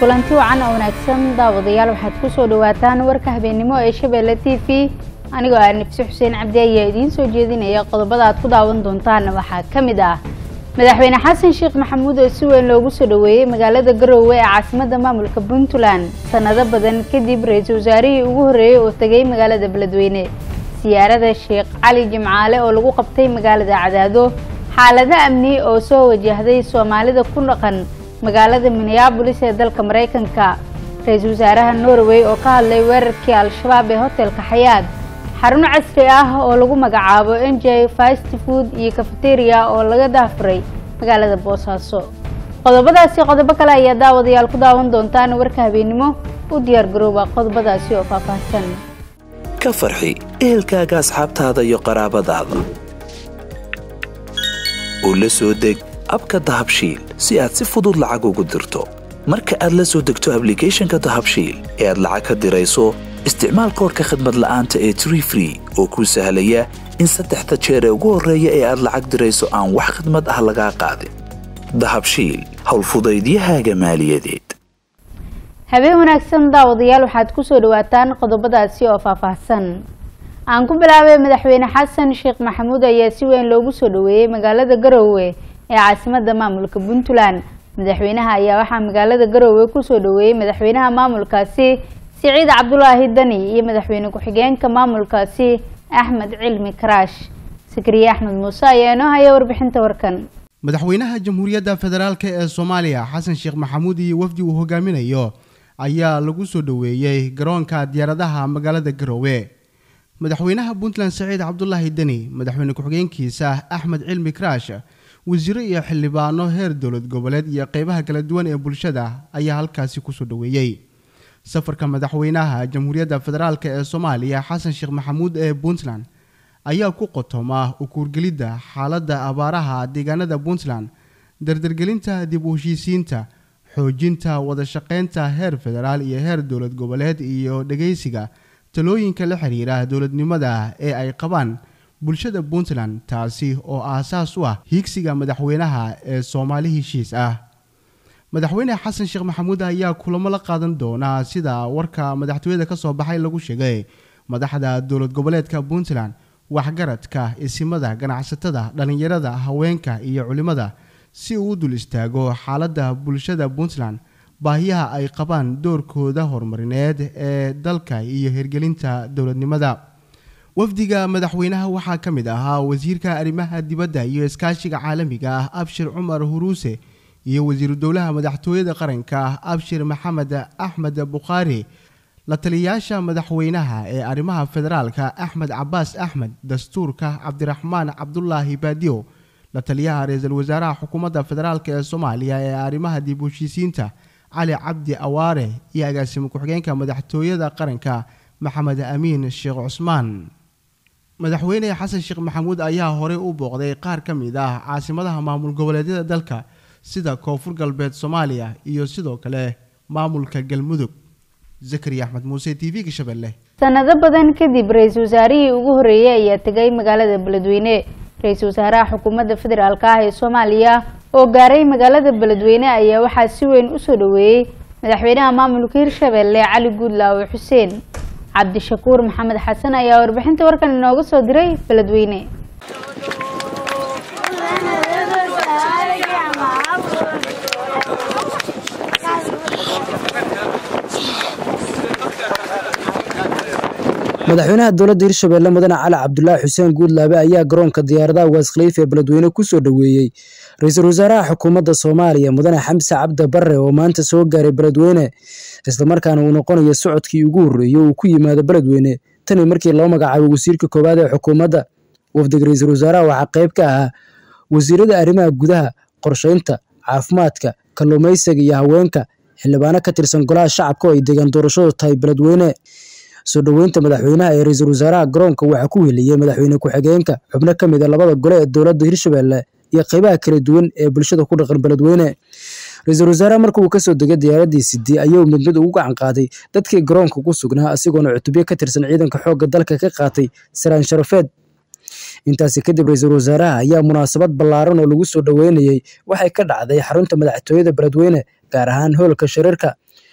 kulanti wacan oo wanaagsan daawadayaal waxaad ku soo dhawaataan warka habeennimo ee shabeelle t v anigoo ah nifsi xuseen cabdi ayaa idiin soo jeedinaya qodobada aad ku daawan doontaan waxaa ka mid ah madaxweyne xasan sheekh maxamuud oo si weyn loogu soo dhoweeyey magaalada garoowe ee caasimadda maamulka puntland sanado badan kadib ra-iisul wasaarihii ugu horreeyey oo tegay magaalada beledweyne siyaarada sheekh cali jimcaale oo lagu qabtay magaalada cadaado xaalado amni oo soo wajahday soomaalida ku dhaqan magaalada minneabolis ee dalka maraykanka ra-iisul wasaaraha norway oo ka hadlay weerarkii al-shabaab ee hotelka xayaad xarun casri ah oo lagu magacaabo n j fast food iyo cafeteria oo laga daafuray magaalada boosaaso qodobadaasi qodobo kale ayaa daawadayaal ku daawan doontaan warka habeennimo u diyaar garooba qodobadaasi oo faahfaahsan ka farxi ehelkaaga asxaabtaada iyo qaraabadaada oo la soo deg abka dahabshiil si aad si fudud lacag ugu dirto marka aad la soo degto ablicathonka dahabshiil ee aad lacag ka dirayso isticmaal koorka khadmad la'aanta ee tree free oo kuu sahlaya in saddexda jeer ee ugu horreeya ee aad lacag dirayso aan wax khadmad ah lagaa qaadin dahabshiil howlfudaydiyahaaga maaliyadeed habeen wanaagsan daawadayaal waxaad kusoo dhawaataan qodobadaasi oo faahfaahsan aan ku bilaabay madaxweyne xasan sheekh maxamuud ayaa si weyn loogu soo dhoweeyey magaalada garoowe ee caasimadda maamulka puntland madaxweynaha ayaa waxaa magaalada garoowe kusoo dhoweeyey madaxweynaha maamulkaasi siciid cabdulaahi dani iyo madaxweyne ku-xigeenka maamulkaasi axmed cilmi karaash sakariye axmed muuse ayaa inoo haya warbixinta warkan madaxweynaha jamhuuriyadda federaalk ee soomaaliya xasan sheekh maxamuud iyo wafdi uu hogaaminayo ayaa lagu soo dhoweeyey garoonka diyaaradaha magaalada garoowe madaxweynaha puntland saciid cabdulaahi deni madaxweyne ku-xigeenkiisa axmed cilmi karaash wasiiro iyo xildhibaano heer dowlad goboleed iyo qeybaha kala duwan ee bulshada ayaa halkaasi kusoo dhoweeyey safarka madaxweynaha jamhuuriyadda federaalk ee soomaaliya xasan sheekh maxamuud ee puntland ayaa ku qotoma ukuurgelidda xaaladda abaaraha deegaanada puntland dardargelinta dib u heshiisiinta xoojinta wadashaqeynta heer federaal iyo heer dowlad goboleed iyo dhegeysiga talooyinka la xiriira dowladnimada ee ay qabaan bulshada puntland taasi oo aasaas u ah hiigsiga madaxweynaha ee soomaali heshiis ah madaxweyne xasan sheekh maxamuud ayaa kulamo la qaadan doonaa sida warka madaxtooyada ka soo baxay lagu sheegay madaxda dowlad goboleedka puntland waxgaradka isimada ganacsatada dhallinyarada haweenka iyo culimada si uu u dul istaago xaaladda bulshada puntland baahiyaha ay qabaan doorkooda horumarineed ee dalka iyo hirgelinta dowladnimada wafdiga madaxweynaha waxaa ka mid ahaa wasiirka arrimaha dibadda iyo iskaashiga caalamiga ah abshir cumar huruuse iyo wasiiru dowlaha madaxtooyada qaranka abshir maxamed axmed bukhaari la taliyayaasha madaxweynaha ee arrimaha federaalka axmed cabaas axmed dastuurka cabdiraxmaan cabdulaahi baadiyo la taliyaha ra-iisul wasaaraha xukuumadda federaalk ee soomaaliya ee arrimaha dib u heshiisiinta cali cabdi awaare iyo agaasimo ku-xigeenka madaxtooyada qaranka maxamed amiin sheekh cusmaan madaxweyne xasan sheekh maxamuud ayaa horey u booqday qaar ka mid ah caasimadaha maamul goboleedyada dalka sida koonfur galbeed soomaaliya iyo sidoo kale maamulka galmudug zakariya axmed muuse t v gashabelle sanado badan kadib ra-iisul wasaarihii ugu horreeyey ayaa tegay magaalada beledweyne ra-iisul wasaaraha xukuumadda federaalk ah ee soomaaliya oo gaaray magaalada beledweyne ayaa waxaa si weyn usoo dhoweeyey madaxweynaha maamulka hirshabelle cali guudlaawe xuseen cabdishakuur maxamed xasan ayaa warbixinta warkan inooga soo diray beledweyne madaxweynaha dowladda hirshabelle mudane cali cabdulaahi xuseen guudlaabe ayaa garoonka diyaaradaha waas khaliif ee beledweyne kusoo dhoweeyey ra-iisul wasaaraha xukuumadda soomaaliya mudane xamse cabdi barre oo maanta soo gaaray beledweyne islamarkaana uu noqonayo socodkii ugu horreeyey uu ku yimaado beledweyne tanii markii loo magacaabay wasiirka koowaad ee xukuumadda wafdiga ra-iisul wasaaraha waxaa qayb ka ahaa wasiirada arrimaha gudaha qorsheynta caafimaadka kalluumaysiga iyo haweenka xildhibaano ka tirsan golaha shacabka oo ay deegaan doorashadu tahay beledweyne soo dhoweynta madaxweynaha ee ra-iisul wasaaraha garoonka waxaa ku heliyey madaxweyne ku-xigeenka xubno ka mid a labada gole ee dowladda hirshabelle iyo qeybaha kala duwan ee bulshada ku dhaqan beledweyne ra-iisul wasaaraha marka uu kasoo degay diyaaradii sidii ayuu mid mid ugu gacan qaaday dadkii garoonka ku sugnaa asigoona cutubyo ka tirsan ciidanka xoogga dalka ka qaatay saraan sharafeed intaasi kadib ra-iisul wasaaraha ayaa munaasabad ballaaran oo lagu soo dhoweynayey waxay ka dhacday xarunta madaxtooyada beledweyne gaar ahaan hoolka shariirka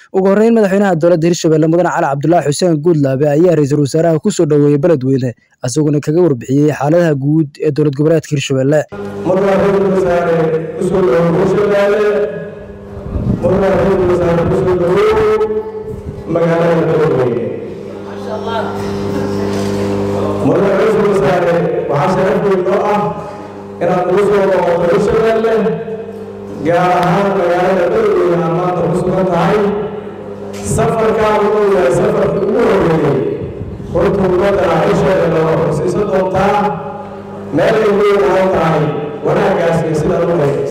ugu horreyn madaxweynaha dowladda hirshabelle mudane cali cabdulaahi xuseen guudlaabe ayaa ra-iisul wasaaraha kusoo dhoweeyey beledweyne isaguna kaga warbixiyey xaaladaha guud ee dowlad goboleedka hirshabelle mudane ra-iisul wasaare kusoo dhawow hirshabelle mudane ra-iisul wasaare kusoo dhawow magaalada beledweyne mudane ra-iisul wasaare waxaa sharaf weyn noo ah inaad ugu soo noqoto hirshabelle gaar ahaan magaalada beledweyne aad maanta ku sugan tahay safarkaa wuxuu yahay safarkii ugu horreeyey runta ummadda hisheeda loo xusiisan doontaa meel ay leedahay tahay wanaaggaas iyo sidaad u haysa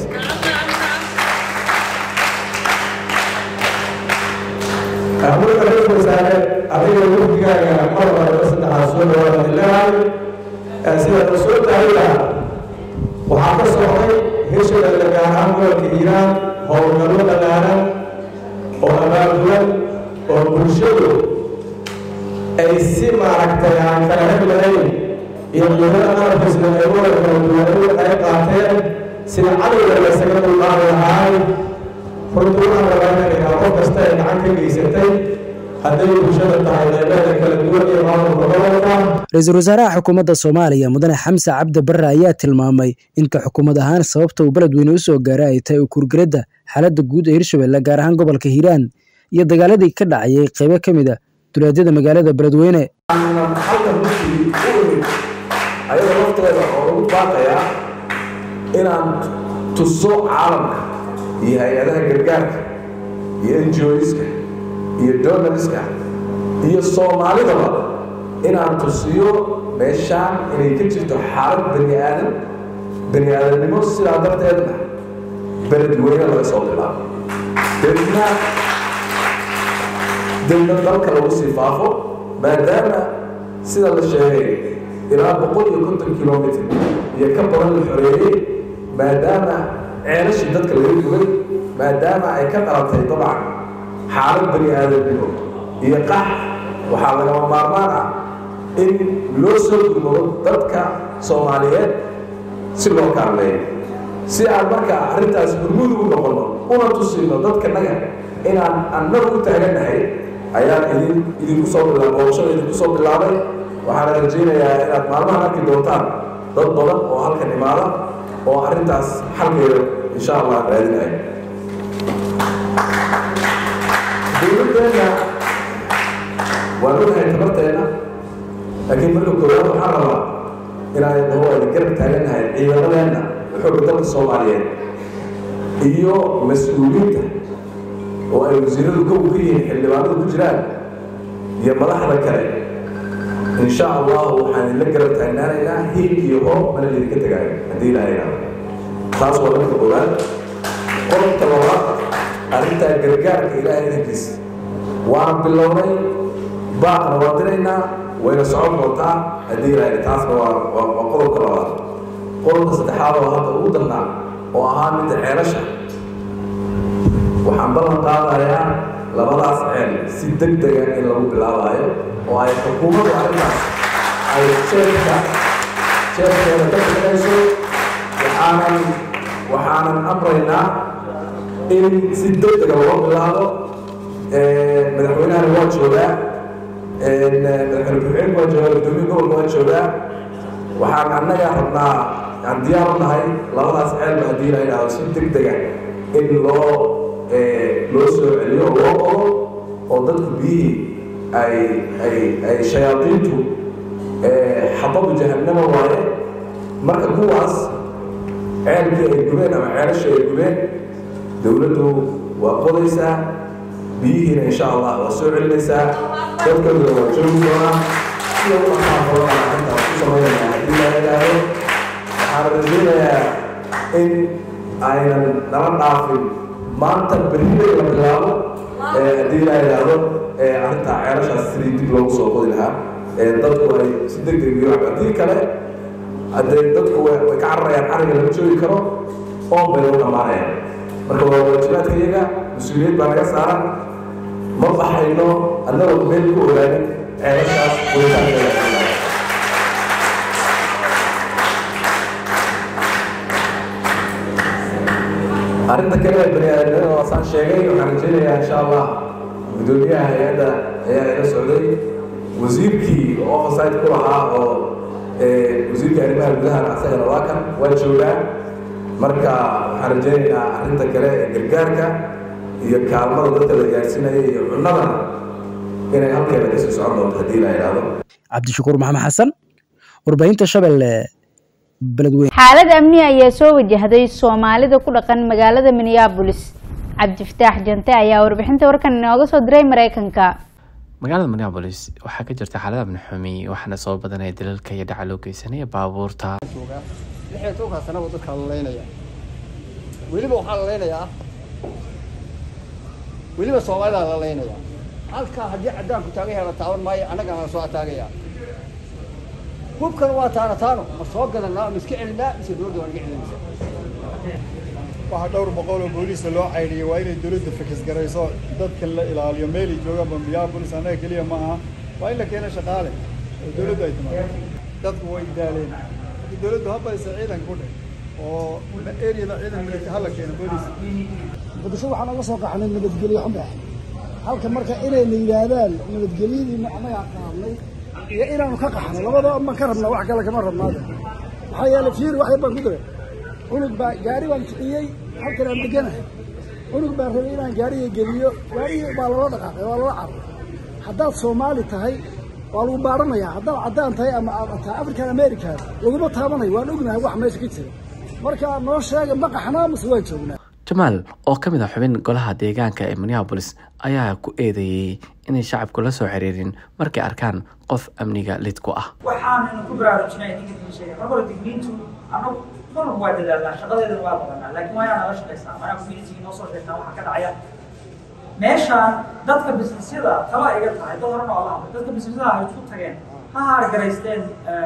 mudane ra-iisul wasaare adiga wafdigaaga mar walba saddexaad soo dhawaada leedahay sidaad u soo tahayda waxaa ka socday hirshabelle gaar ahaan gobolka hiiraan howlgallo dhalaaran oo abaabulan oo bulshadu ay si maaragtay aan kala heg lahayn iyo qiimada qalabkiisna ay wada kala duwanadu ay qaateen sida cadowga laysaga dulqaadi lahaay runtii waxaan rabaa inaan idhaa qof kasta ay gacan ka geysatay hadday bulshada tahay qaybaheeda kala duwan iyo maamulka gobolka ra-iisul wasaaraha xukuumadda soomaaliya mudane xamse cabdi barre ayaa tilmaamay inka xukuumad ahaan sababta uu beledweyne u soo gaaray ay tahay ukurgeladda xaaladda guud ee hirshabelle gaar ahaan gobolka hiiraan iyo dagaaladii ka dhacayay qaybo ka mid a dulaadyada magaalada beledweyne halkan runtii u imid ayadoo lafteeda oo lagu baaqayaa inaan tuso caalamka iyo hay-adaha gargaarka iyo njoiska iyo donaliska iyo soomaalidaba inaan tusiyo meeshaan inay ka jirto xaalad bani aadan bani aadamnimo sidaa darteedna beledweyne laga soo bilaabo deedna deedna dalka lagu sii faafo maadaama sida la sheegay ilaa boqol iyo konton kilomitr iyo ka badan la xoreeyey maadaama ceelashii dadka laga gubay maadaama ay ka dhalatay dabcan xaalad bani aadamnimo iyo qax waxaa lagama maarmaan ah in loo soo gurmado dadka soomaaliyeed si loo kaalmeeyo si aan marka arrintaas gurmud ugu noqono una tusino dadkanaga inaan annagu u taagannahay ayaan idin idinku soo bilaa booqashada idinku soo bilaabay waxaana rajaynayaa inaad maalmahan arki doontaan dad badan oo halkan imaada oo arrintaas xalkeeda insha allah raadinaya dowladdeenna waan ogahay tabarteenna laakiin marka koowaad waxaan rabaa inaan dhaho ayna garab taagannahay ciidamadeenna xooga dalka soomaaliyeed iyo mas-uuliyiinta oo ay wasiiradu kow ka yihiin xildhibaanadu ku jiraan iyo madaxda kale in sha allahu waxaan idinla garab taagnaanaynaa hiil iyo hoob mana idinka tegaayo haddii ilaha idhaado taas waa marka koowaad qodobka labaad arrintaa gargaarka ilaahay idankiisa waan bilownay baaqna waan diraynaa wayna socon doontaa haddii ilaha taasna waa waa waa qodobka labaad qodobka saddexaad oo hadda ugu darnaa oo ahaa midda ceelasha waxaan ballan qaadayaa labadaas ceel si deg dega in lagu bilaabayo oo ay xukuumaddu arrintaas ay jeefka jeefkeeda ka bixinayso waxaanan waxaanan amraynaa in si deg dega loo bilaabo madaxweynahana waa joogaa madaxweyne ku-xigeenka waa joogaa guddoomiye gobolka waa joogaa waxaan annaga rabnaa aan diyaar u nahay labadaas ceelba haddii la yidhaahdo si deg dega in loo loo soo celiyo oo loo qodo oo dadku biyihii ay ay ay shayaadiintu xababu jahannama waaye marka kuwaas ceelkii ay gubeen ama ceelashii ay gubeen dowladdu waa qodaysaa biyihiina insha allah waa soo celinaysaa dadkaduna waa joogi doonaa sida u dhaqaaqoona arrintaas ku samaynaya haddii la yidhaahdo waxaan rajaynayaa in aynan nala dhaafin maanta berriday la bilaabo haddii la yidhaahdo arrintaa ceelashaas sidii dib loogu soo qodi lahaa dadku ay si deg deg iyo haddii kale haddee dadku way ka cararayaan cariga lama joogi karo oon bay u dhammaanayaan marka waa waajibaadka iyaga mas-uuliyad baa naga saaran ma baxayno annagoo meel ku ogaanin ceelashaas qoyitaankeeda arrinta kale ee bani aadamnimada waasaan sheegay waxaan rajaynayaa insha allah guddoomiyaha hay-adda ayaa ila socday wasiirkii oo oversight ku lahaa oo wasiirka arrimaha gudahana asagana waa kan waa joogaa marka waxaan rajaynaynaa arrinta kale ee gargaarka iyo kaalmada dadka la gaarsiinaya iyo cunnadana inay halkeeda kasii socon doonto haddii la idhaahdo cabdishakuur maxamed xasan warbaahinta shabeelle beledweyne xaalad amni ayaa soo wajahday soomaalida ku dhaqan magaalada minneabolis cabdifataax jante ayaa warbixinta warkan inooga soo diray mareykanka magaalada minneabolis waxaa ka jirta xaalad amni xumi waxaana soo badanaya dalalka iyo dhaca loo geysanaya baabuurta lixdan tobankaa sanaba dadkaa la leynaya weliba waxaa la leynayaa weliba soomaalidaa la leynaya halkaa haddii caddaanku taagan yahay la taaban maayo annagana la soo ataagaya hubkan waa taana taano ma soo gadanaa ma iska celinaa mise dowladda waa naga celinaysa waxaa dhowr boqol oo booliisa loo caydhiyay waa inay dowladda fakisgarayso dadka la ilaaliyo meelay joogaan bambiyabolis annaga keliya ma aha waa in la keeno shaqaale oo dowladdu ay timaado dadku way daaleen haddii dowladdu habaysa ciidan ku dheh oo eriyada ciidan milita hala keeno booliis muqdisho waxaan uga soo qaxnay nabadgelyo xumbe halka marka inayna yidhaahdaan nabadgelyadiina annagaa qaadnay iyo inaanu ka qaxno labadaba ma ka rabnaa wax kale kama rabnaade maxaa yeelay fiiri wax yar baan ku diray cunug baa gaari baan kiciyey halkan aan deganahay cunug baa rabay inaan gaariga geliyo gaarigii baa lala dhaqaaqay waa lala carray haddaad soomaali tahay waa lagu baaranayaa haddaad caddaan tahay ama aad tahay african american laguma taabanayo waan ognahay wax meesha ka jira marka noo sheega ma qaxnaa mase waan joognaa jamaal oo ka mid ah xubin golaha deegaanka ee minneabolis ayaa ku eedeeyey inay shacabku la soo xiriirin markay arkaan qof amniga lid ku ah waxaannu ku baraarujinay ninka idin sheegay mar hore digniintu annagu marnaba waa dadaalnaa shaqadeedana waa qabanaa laakiin waa inaan nala shaqaystaa waa inaan community noo soo sheegtaa waxa ka dhacaya meeshaan dadka businessyada tala iga tahay dad horena waa la hadlay dadka businessyada ay isku tageen ha haargaraysteen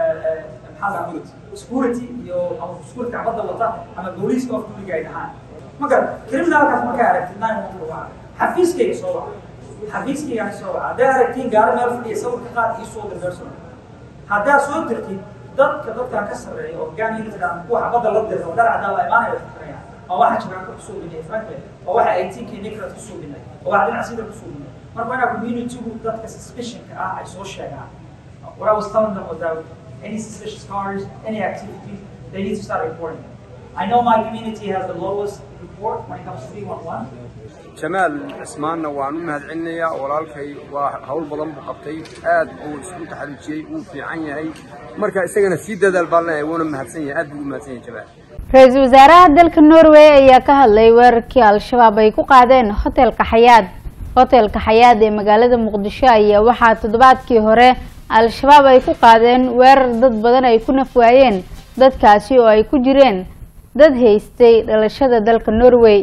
maxaa la security iyo ama security cabadda wata ama booliiska of duliga ay dhahaan magar criminalkaas markaa aragtid nine one one waa xafiiskayga soo waca xafiiskaygaan soo waca hadday aragtiin gaari meel fadhiya sawirka qaad ii soo dir personal haddaad soo dirtid dadka dadkan ka sarreeya oo gaan unitid ama kuwa xabadda la dirta oo dhar cadaan la imaanaya waxay karayaan oo waxa jiraanka kusoo binay franklin oo waxa eighteenka nicrat kusoo binay oo waxa dhinac sida kusoo binay marka waa inaa communitygu dadka suspicionka ah ay soo sheegaan what I was telling them was that any suspicious cars, any activities, they need to start reporting. I know my community has the lowest report when it comes to 311. jamaal cismaanna waan u mahadcelinayaa walaalkay waa hawl badan buu qabtay aad uu isku taxaluujiyey wuu fiican yahay marka isagana sii dadaal baan leeyahay wuuna mahadsan yahay aad buu u mahadsan yahay jamaal ra-iisul wasaaraha dalka norway ayaa ka hadlay weerarkii al-shabaab ay ku qaadeen hotelka xayaad hotelka xayaad ee magaalada muqdisho ayaa waxaa toddobaadkii hore al-shabaab ay ku qaadeen weerar dad badan ay ku nafwaayeen dadkaasi oo ay ku jireen dad haystay dhalashada dalka norway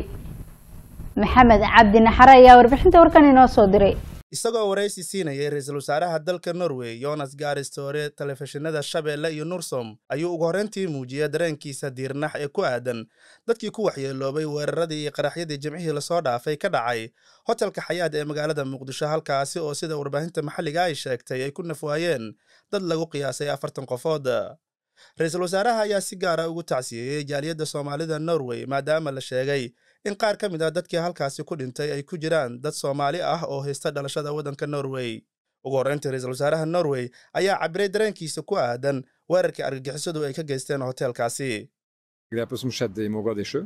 maxamed cabdi naxar ayaa warbixinta warkan inoo soo diray isagoo waraysi siinayay ra-iisul wasaaraha dalka norway yonas gaaristoore telefishinada shabeelle iyo nursom ayuu ugu horreyntii muujiyay dareenkiisa diirnax ee ku aadan dadkii ku waxyeeloobay weeraradii iyo qaraxyadii jimcihii lasoo dhaafay ka dhacay hotelka xayaad ee magaalada muqdisho halkaasi oo sida warbaahinta maxalliga ay sheegtay ay ku nafwaayeen dad lagu qiyaasay afartan qofood ra-iisul wasaaraha ayaa si gaara ugu tacsiyeeyey jaaliyadda soomaalida norway maadaama la sheegay in qaar ka mid ah dadkii halkaasi ku dhintay ay ku jiraan dad soomaali ah oo haysta dhalashada waddanka norway ugu horreyntii ra-iisul wasaaraha norway ayaa cabiray dareenkiisa ku aadan weerarkii argagixisadu ay ka geysteen hoteelkaasi Grepet som skjedde i Mogadishu,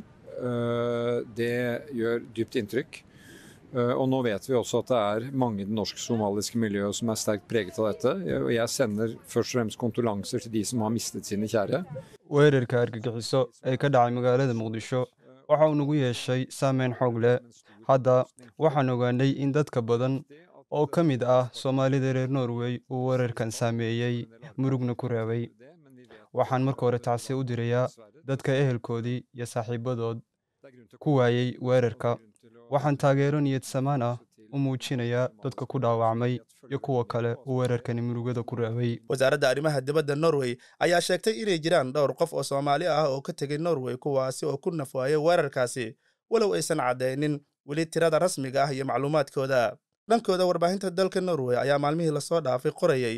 det gjør dypt inntrykk. Og nå vet vi også at det er mange i det norsk-somaliske miljøet som er sterkt preget av dette. Og jeg sender først og fremst kondolanser til de som har mistet sine kjære. weerarka argagixiso ee ka dhacay magaalada muqdisho waxa uu nagu yeeshay saameyn xoog leh hadda waxaan ogaanay in dadka badan oo ka mid ah soomaalida reer norway uu weerarkan saameeyey murugna ku reebay waxaan marka hore tacsi u dirayaa dadka ehelkoodii iyo saaxiibadood ku waayey weerarka waxaan taageero niyad samaan ah u muujinayaa dadka ku dhaawacmay iyo kuwa kale uu weerarkani murugada ku reebay wasaaradda arrimaha dibadda norway ayaa sheegtay inay jiraan dhowr qof oo soomaali ah oo ka tegay norway kuwaasi oo ku nafwaayay weerarkaasi walow aysan caddaynin weli tirada rasmiga ah iyo macluumaadkooda dhankooda warbaahinta dalka norway ayaa maalmihii lasoo dhaafay qorayay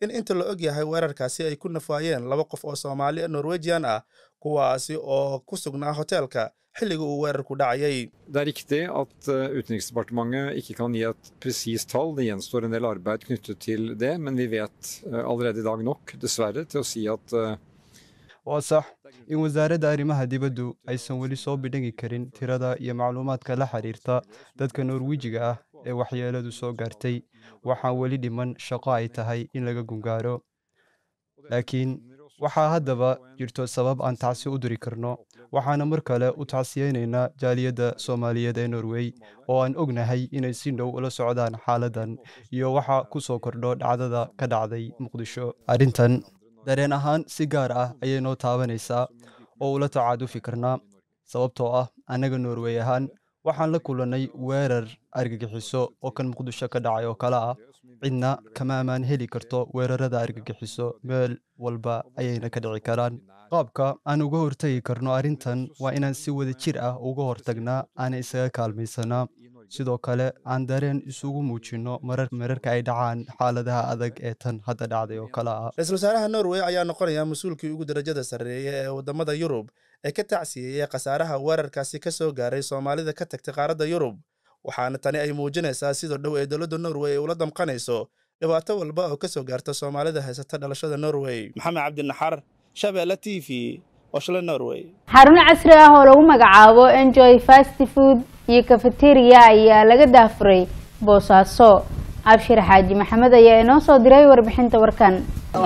in inta la og yahay weerarkaasi ay ku nafaayeen laba qof oo soomaali norwegian ah kuwaasi oo ku sugnaa hoteelka xilliga uu weerarku dhacayay Det er riktig at uh, Utenriksdepartementet ikke kan gi et presist tall. Det gjenstår en del arbeid knyttet til det, men vi vet uh, allerede i dag nok, dessverre, til å si at uh, waa sax in wasaaradda arrimaha dibaddu aysan weli soo bidhangi karin tirada iyo macluumaadka la xiriirta dadka norwijiga ah ee waxyeeladu soo gaartay waxaa weli dhiman shaqo ay tahay in laga gungaaro laakiin waxaa haddaba jirto sabab aan tacsi u diri karno waxaana mar kale u tacsiyeynaynaa jaaliyadda soomaaliyeed ee norway oo aan ognahay inay si dhow ula socdaan xaaladdan iyo waxa ku soo kordho dhacdada ka dhacday muqdisho arrintan dareen ahaan si gaar ah ayay noo taabanaysaa oo ula tacaadufi karnaa sababtoo ah annaga norway ahaan waxaan la kulannay weerar argagixiso oo kan muqdisho ka dhacay oo kale ah cidna kama ammaan heli karto weerarada argagixiso meel walba ayayna ka dhici karaan qaabka aan uga hortagi karno arrintan waa inaan si wada jir ah uga hortagnaa aana isaga kaalmaysanaa sidoo kale aan dareen isugu muujinno mararka ay dhacaan xaaladaha adag ee tan hadda dhacday oo kale ah ra-iisul wasaaraha norway ayaa noqonaya mas-uulkii ugu darajada sarreeya ee waddamada yurub ee ka tacsiyeeyey khasaaraha weerarkaasi ka soo gaaray soomaalida ka tagtay qaaradda yurub waxaana tani ay muujinaysaa sida dhow ee dowladda norway ay ula damqanayso dhibaato walba oo ka soo gaarta soomaalida haysata dhalashada norway maxamed cabdinaxar shabeelle t v oshle norway xarun casri ah oo lagu magacaabo enjoy fast food iyo cafeteria ayaa laga daafuray boosaaso abshir xaaji maxamed ayaa inoo soo diray warbixinta warkan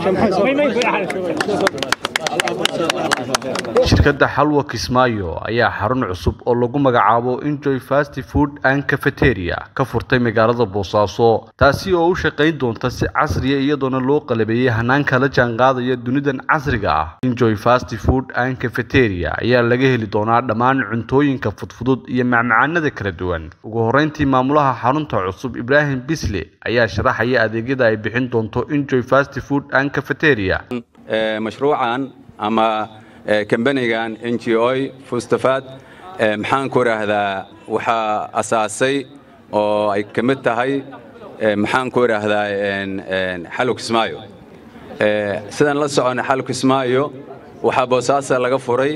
shirkadda xalwa kismaayo ayaa xarun cusub oo lagu magacaabo enjoy fast food and cafeteria ka furtay magaalada boosaaso taasi oo u shaqayn doonta si casriya iyadoona loo qalabeeyey hanaanka la jaanqaadaya dunidan casriga ah enjoy fast food and cafeteria ayaa laga heli doonaa dhammaan cuntooyinka fudfudud iyo macmacaanada kala duwan ugu horeyntii maamulaha xarunta cusub ibraahim bisle ayaa sharaxaya adeegyada ay bixin doonto enjoy fast food and cafeteria mashruucan ama kambanigan n g o fustafaad maxaan ku idhaahdaa waxaa asaasay oo ay ka mid tahay maxaan ku idhaahdaa xalo kismaayo sidaan la socona xalo kismaayo waxaa boosaasa laga furay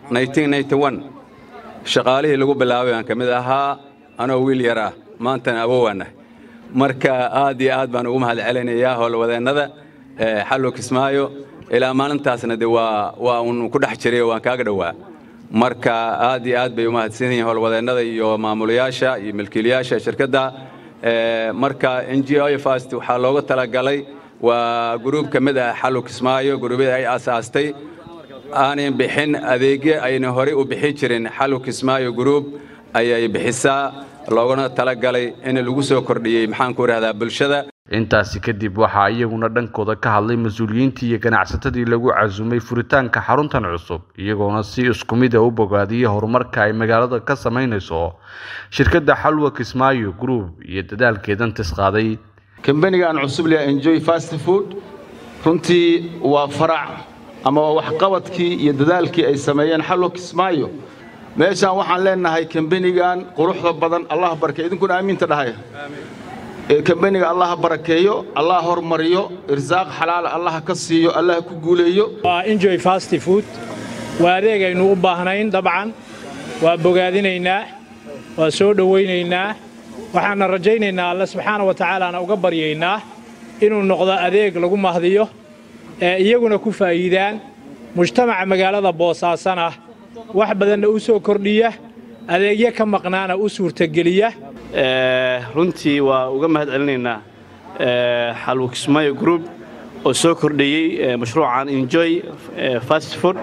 shaqaalihii lagu bilaabay baan ka mid ahaa anoo wiil yar ah maantana awowaanah marka aad iyo aad baan ugu mahad celinayaa howlwadeennada xallo kismaayo ilaa maalintaasna de waa waa uun ku dhex jiray waan kaaga dhowaa marka aad iyo aad bay u mahadsan yihiin howlwadeennada iyo maamulayaasha iyo milkiilayaasha shirkadda marka n g o fast waxaa looga talagalay waa gruub ka mid ah xallo kismaayo gruubyada ay aasaastay aanay bixin adeegyo ayna horey u bixin jirin xallo kismaayo gruub ayay bixisaa loogana talagalay in lagu soo kordhiyey maxaan ku idhahdaa bulshada intaasi kadib waxaa iyaguna dhankooda ka hadlay mas-uuliyiintii iyo ganacsatadii lagu casumay furitaanka xaruntan cusub iyagoona si isku mid a u bogaadiyey horumarka ay magaalada ka samaynayso shirkadda xalwa kismaayo group iyo dadaalkeedan tisqaaday kambanigan cusub leh enjoy fast food runtii waa farac ama waa waxqabadkii iyo dadaalkii ay sameeyeen xalwa kismaayo meeshaan waxaan leenahay kambanigan quruxda badan allah barke idinkuna aamiinta dhahaya kambaniga allah barakeeyo allah hormariyo irsaaq xalaal allah ka siiyo allah ku guuleeyo waa enjoy fast food waa adeegaynu u baahnayn dabcan waa bogaadinaynaa waa soo dhowaynaynaa waxaana rajaynaynaa alle subxaana wa tacaalaana uga baryaynaa inuu noqdo adeeg lagu mahdiyo ee iyaguna ku faa'iidaan mujtamaca magaalada boosaasana wax badanna u soo kordhiya adeegyo ka maqnaana u suurtageliya runtii waa uga mahad celinaynaa xalwo kismaayo group oo soo kordhiyey mashruucan enjoy fast food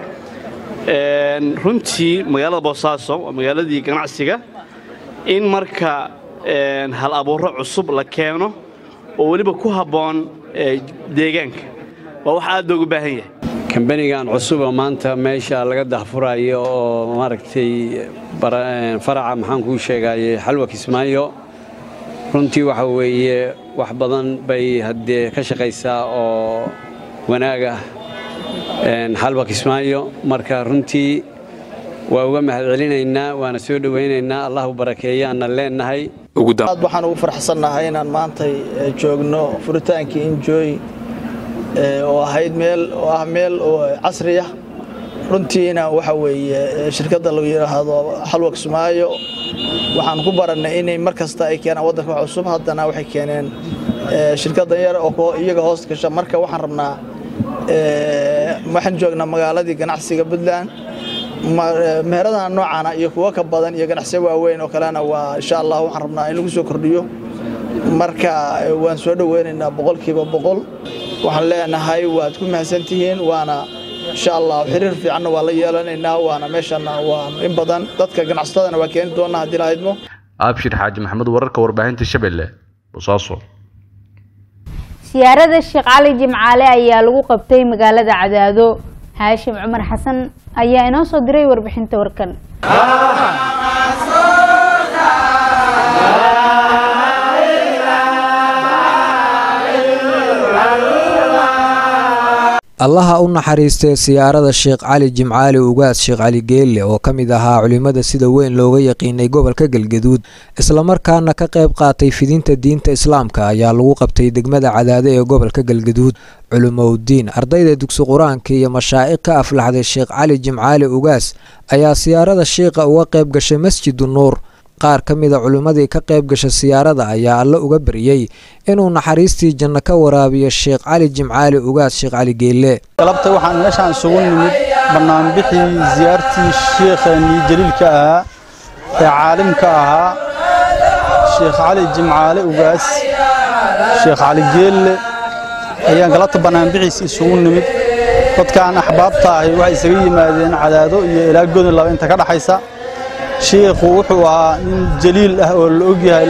runtii magaalada boosaaso waa magaaladii ganacsiga in marka hal abuuro cusub la keeno oo weliba ku habboon deegaanka waa wax aad loogu baahan yahay kambanigan cusuba maanta meesha laga dahfurayo oo maaragtay faraca maxaan kuu sheegaye xalwa kismaayo runtii waxa weeye wax badan bay haddee ka shaqaysaa oo wanaag ah xalwa kismaayo marka runtii waa uga mahad celinaynaa waana soo dhowaynaynaa allah u barakeeyaanna leennahay aad waxaan ugu farxsannahay inaan maantay joogno furitaankii enjoy oo ahayd meel oo ah meel oo casri ah runtiina waxa weeye shirkadda lagu yidhaahdo xalwa kismaayo waxaan ku barannay inay mar kasta ay keenaan waddanka wax cusub haddana waxay keeneen shirkaddan yar oo iyaga hoos gasha marka waxaan rabnaa waxaan joognaa magaaladii ganacsiga puntland meheradaha noocana iyo kuwo ka badan iyo ganacsiyo waaweyn oo kalena waa insha allah waxaan rabnaa in lagu soo kordhiyo marka waan soo dhoweynaynaa boqolkiiba boqol waxaan leenahay waad ku mahadsantihiin waana insha allah xiriir fiicanna waa la yeelanaynaa waana meeshana waa in badan dadka ganacsatadana waa keeni doonaa haddii la haydmo abshir xaaji maxamed wararka warbaahinta shabeelle bosaaso siyaarada sheekh cali jimcaale ayaa lagu qabtay magaalada cadaado haashim cumar xasan ayaa inoo soo diray warbixinta warkan allaha u naxariistee siyaarada sheekh cali jimcaali ugaas sheekh cali geelle oo ka mid ahaa culimmada sida weyn looga yaqiinay gobolka galgaduud islamarkaana ka qayb qaatay fidinta diinta islaamka ayaa lagu qabtay degmada cadaado ee gobolka galgaduud culumowdiin ardayda dugsi qur-aanka iyo mashaa'iq ka aflaxday sheekh cali jimcaali ugaas ayaa siyaarada sheikha uga qayb gashay masjidu nuur qaar ka mida culimmadii ka qayb gasha siyaarada ayaa alle uga baryey inuu naxariistii janno ka waraabiyo sheekh cali jimcaali ugaas sheekh cali geelle galabta waxaan meeshaan isugu nimid bannaanbixii siyaartii sheekhanii jaliilka ahaa ee caalimka ahaa sheekh cali jimcaale ugaas sheekh cali geelle ayaan galabta bannaanbixiisa isugu nimid dadkaan axbaabta ahi waxay isaga yimaadeen cadaado iyo ilaa godon laba inta ka dhaxaysa shiikhu wuxuu ahaa nin jaliil ah oo la ogyahay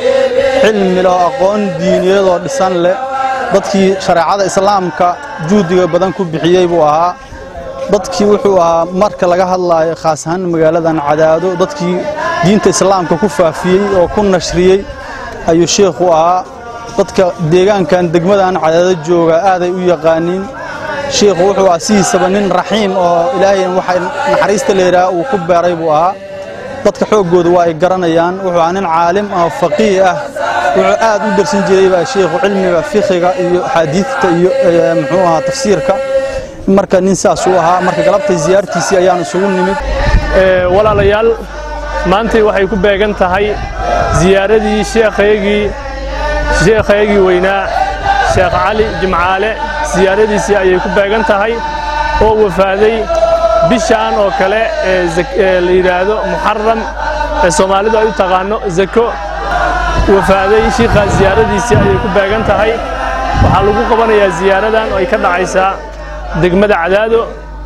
cilmi leh oo aqoon diiniyeed oo dhisan leh dadkii shareecada islaamka juhdiga badan ku bixiyey buu ahaa dadkii wuxuu ahaa marka laga hadlaayo khaas ahaan magaaladan cadaado dadkii diinta islaamka ku faafiyey oo ku nashriyey ayuu shiikhu ahaa dadka deegaankan degmadan cadaado jooga aaday u yaqaaniin shiikhu wuxuu ahaa sidiisaba nin raxiim oo ilaahay waxa naxariista leeyahaa uu ku beeray buu ahaa dadka xooggooda waa ay garanayaan wuxuu ahaa nin caalim ah faqiih ah wuxuu aad u darsan jiray baa sheikhu cilmiga fiqiga iyo axaadiidta iyo muxuu ahaa tafsiirka marka nin saas uu ahaa marka galabtay ziyaartiisii ayaan isugu nimid walaalayaal maantay waxay ku beegan tahay ziyaaradii sheekhaygii sheekhaygii weynaa sheekh cali jimcaale siyaaradiisii ayay ku beegan tahay oo wafaaday bishaan oo kale ee la yidhaahdo muxaram ee soomaalidu ay u taqaano zako wafaaday shiikhaas siyaaradiisii ayay ku beegan tahay waxaa lagu qabanayaa siyaaradan oo ay ka dhacaysaa degmada cadaado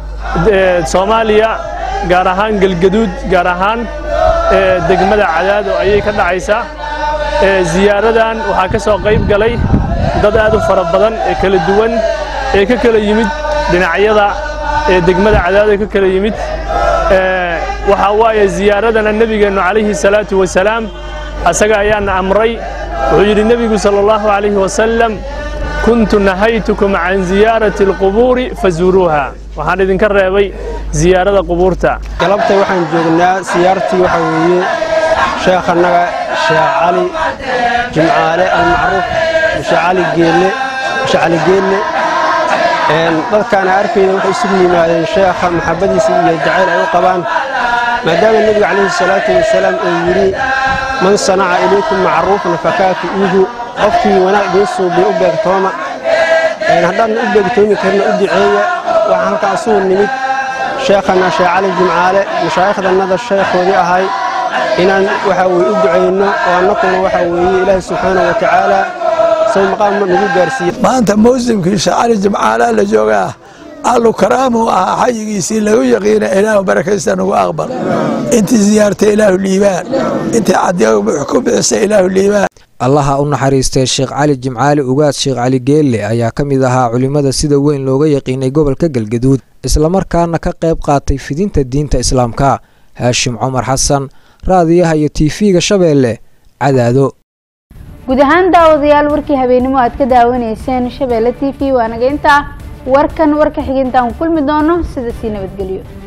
soomaaliya gaar ahaan galgaduud gaar ahaan degmada cadaado ayay ka dhacaysaa siyaaradan waxaa ka soo qayb galay dad aad u fara badan ee kala duwan ee ka kala yimid dhinacyada ee degmada cadaado ka kala yimid waxaa waaye ziyaaradana nebigeennu calayhi salaatu wasalaam asaga ayaana amray wuxuu yidhi nebigu sala allahu calayhi wasalam kuntu nahaytukum can ziyaarati alqubuuri fazuuruuha waxaan idinka reebay ziyaarada qubuurta galabta waxaan joognaa siyaartii waxa weeye sheekhannaga sheekh cali jimcaale almacruuf sheekh cali geelle sheekh cali geelle dadkaan arkayna waxay isugu yimaadeen sheekha maxabbadiisa iyo jacayl ay u qabaan maadaama nebiga calayhi salaatu wasalaam uu yidhi man sanaca ilaykum macruufan fakaafi'uuhu qofkii wanaag idiin suubiya u beegtooma haddaadna u beegtoomi karna u duceeya waxaan halkaa isugu nimid sheekhana sheekh cali jimcaale mashaaikhdannada sheekhoodii ahay inaan waxa weye u ducayno oo annakuna waxa weeye ilaahi subxaanahu wa tacaala sow maqaam nagu gaarsiiye maanta mawsimkii shacari jimcaala la joogaa allu karaamu ahaa xayigiisii lagu yaqiina ilaahu barakaysta nagu aqbal intii ziyaartay ilaahu liibaan intii cadiya ku bixisa ilaahu liibaan allaha u naxariistee sheekh cali jimcaali ugaas sheekh cali geelle ayaa ka mid ahaa culimmada sida weyn looga yaqiinay gobolka galgaduud islamarkaana ka qayb qaatay fidinta diinta islaamka haashim cumar xasan raadiyaha iyo tv-ga shabeelle cadaado guud ahaan daawadayaal warkii habeenimo aad ka daawanayseen shabeelle t v waa naga intaa warkan warka xigintaan kulmi doono sida sii nabadgelyo